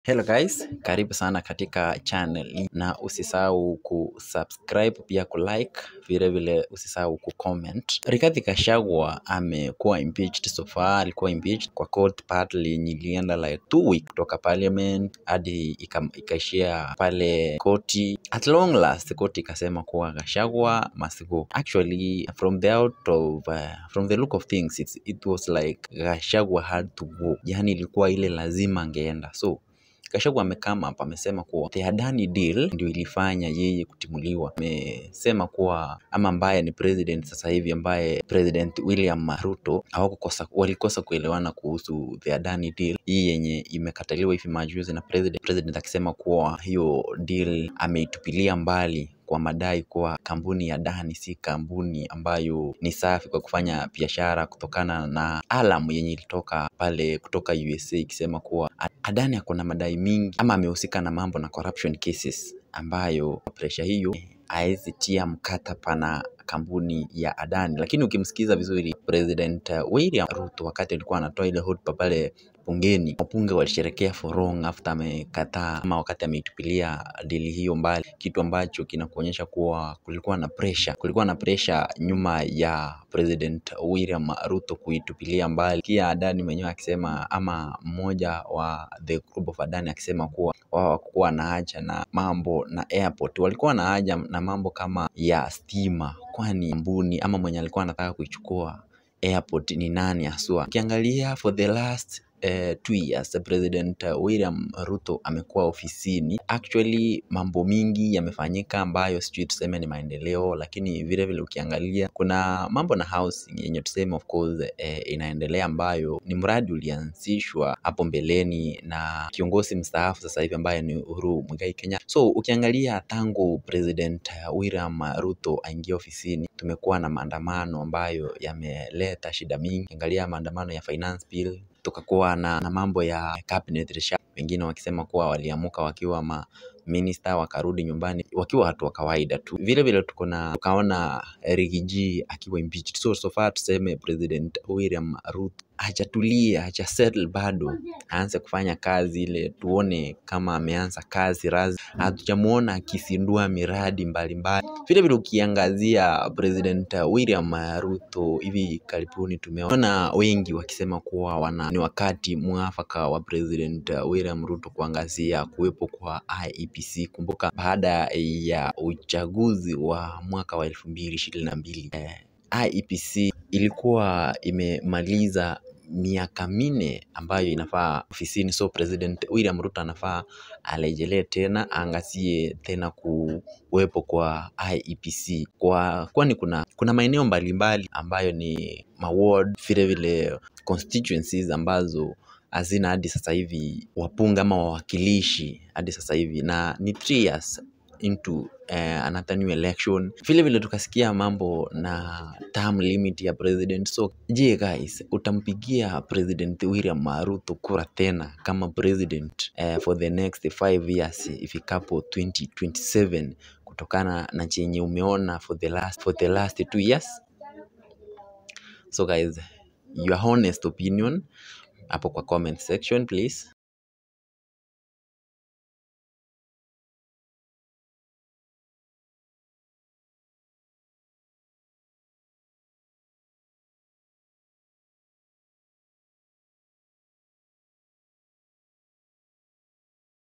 Hello guys, karibu sana katika channel hii na usisahau kusubscribe pia kulike, vile vile usisahau kucomment. Rigathi Gachagua amekuwa impeached so far, alikuwa impeached kwa court partly yenye ilienda like two week kutoka parliament hadi ika- ikaishia pale koti. At long last koti ikasema kuwa Gachagua must go. Actually from the out of uh, from the look of things it's, it was like Gachagua had to go, yani ilikuwa ile lazima angeenda so Gachagua amekama hapa amesema kuwa the Adani deal ndio ilifanya yeye kutimuliwa. Amesema kuwa ama ambaye ni president sasa hivi ambaye President William Ruto hawakukosa walikosa kuelewana kuhusu the Adani deal hii yenye imekataliwa hivi majuzi na president, president akisema kuwa hiyo deal ameitupilia mbali kwa madai kuwa kampuni ya Adani si kampuni ambayo ni safi kwa kufanya biashara kutokana na alam yenye ilitoka pale kutoka USA ikisema kuwa Adani ako na madai mingi ama amehusika na mambo na corruption cases ambayo presha hiyo haezi tia mkataba na kampuni ya Adani. Lakini ukimsikiza vizuri President uh, William Ruto wakati alikuwa anatoa ile hotuba pale bungeni, wabunge walisherekea for long after amekataa ama wakati ameitupilia dili hiyo mbali, kitu ambacho kinakuonyesha kuwa kulikuwa na pressure, kulikuwa na pressure nyuma ya President William Ruto kuitupilia mbali. Kia Adani mwenyewe akisema ama mmoja wa the group of Adani akisema kuwa wao hawakuwa na haja na mambo na airport, walikuwa na haja na mambo kama ya stima, kwani kampuni ama mwenye alikuwa anataka kuichukua airport ni nani haswa. Ukiangalia for the last uh, two years President uh, William Ruto amekuwa ofisini. Actually mambo mingi yamefanyika ambayo sijui tuseme ni maendeleo, lakini vile vile ukiangalia kuna mambo na housing yenye tuseme of course eh, inaendelea ambayo ni mradi ulianzishwa hapo mbeleni na kiongozi mstaafu sasa hivi ambaye ni Uhuru Muigai Kenyatta. So ukiangalia tangu President uh, William Ruto aingia ofisini tumekuwa na maandamano ambayo yameleta shida mingi. Ukiangalia maandamano ya finance bill tukakuwa na, na mambo ya cabinet reshuffle, wengine wakisema kuwa waliamuka wakiwa ma minister wakarudi nyumbani wakiwa watu wa kawaida tu. Vile vile tuko na tukaona Riggy G akiwa impeached. So so far tuseme President William Ruto hajatulia, hajasettle bado, aanze kufanya kazi ile, tuone kama ameanza kazi rasmi. Hatujamuona akizindua miradi mbalimbali. Vile vile ukiangazia President William Ruto hivi karibuni, tumeona wengi wakisema kuwa wana ni wakati mwafaka wa President William Ruto kuangazia kuwepo kwa IEBC. Kumbuka baada ya uchaguzi wa mwaka wa elfu mbili ishirini na mbili eh, IEBC ilikuwa imemaliza miaka minne ambayo inafaa ofisini, so President William Ruto anafaa arejelee tena, aangazie tena kuwepo kwa IEBC kwa kwani kuna kuna maeneo mbalimbali ambayo ni maward, vile vile constituencies ambazo hazina hadi sasa hivi wapunga ama wawakilishi hadi sasa hivi, na ni three years into eh, another new election. Vile vile tukasikia mambo na term limit ya president. So je, guys, utampigia President William Ruto kura tena kama president eh, for the next five years ifikapo 2027 kutokana na chenye umeona for the last for the last two years? So guys, your honest opinion hapo kwa comment section please.